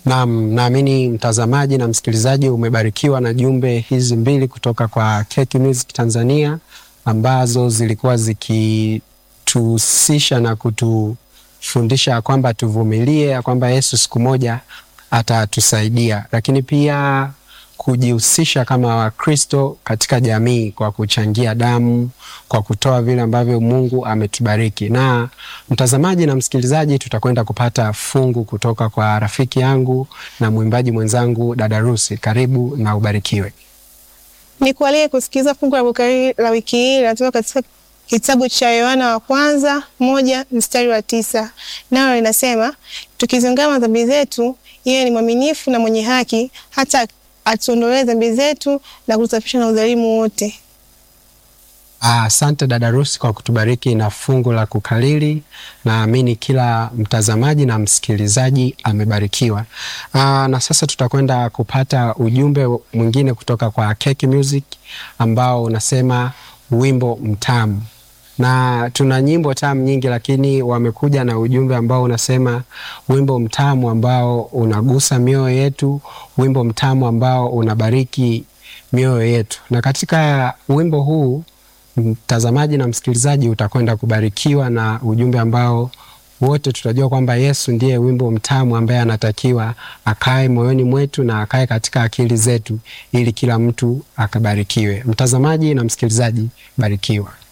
Naam, naamini mtazamaji na msikilizaji umebarikiwa na jumbe hizi mbili kutoka kwa Keki Music Tanzania ambazo zilikuwa zikituhusisha na kutufundisha ya kwamba tuvumilie, ya kwamba Yesu siku moja atatusaidia, lakini pia kujihusisha kama Wakristo katika jamii kwa kuchangia damu, kwa kutoa vile ambavyo Mungu ametubariki. Na mtazamaji na msikilizaji, tutakwenda kupata fungu kutoka kwa rafiki yangu na mwimbaji mwenzangu dada Rusi. Karibu na ubarikiwe. Nikualike kusikiliza fungu la Bukari la wiki hii linatoka katika kitabu cha Yohana wa kwanza moja mstari wa tisa nalo linasema, tukiziungama dhambi zetu, yeye ni mwaminifu na mwenye haki hata atuondolee dhambi zetu na kutusafisha na udhalimu wote. Asante dada Rusi kwa kutubariki na fungu la kukalili. Naamini kila mtazamaji na msikilizaji amebarikiwa. Aa, na sasa tutakwenda kupata ujumbe mwingine kutoka kwa Keki Music ambao unasema wimbo mtamu, na tuna nyimbo tamu nyingi, lakini wamekuja na ujumbe ambao unasema wimbo mtamu ambao unagusa mioyo yetu, wimbo mtamu ambao unabariki mioyo yetu. Na katika wimbo huu mtazamaji na msikilizaji utakwenda kubarikiwa na ujumbe ambao wote tutajua kwamba Yesu ndiye wimbo mtamu ambaye anatakiwa akae moyoni mwetu na akae katika akili zetu ili kila mtu akabarikiwe. Mtazamaji na msikilizaji, barikiwa.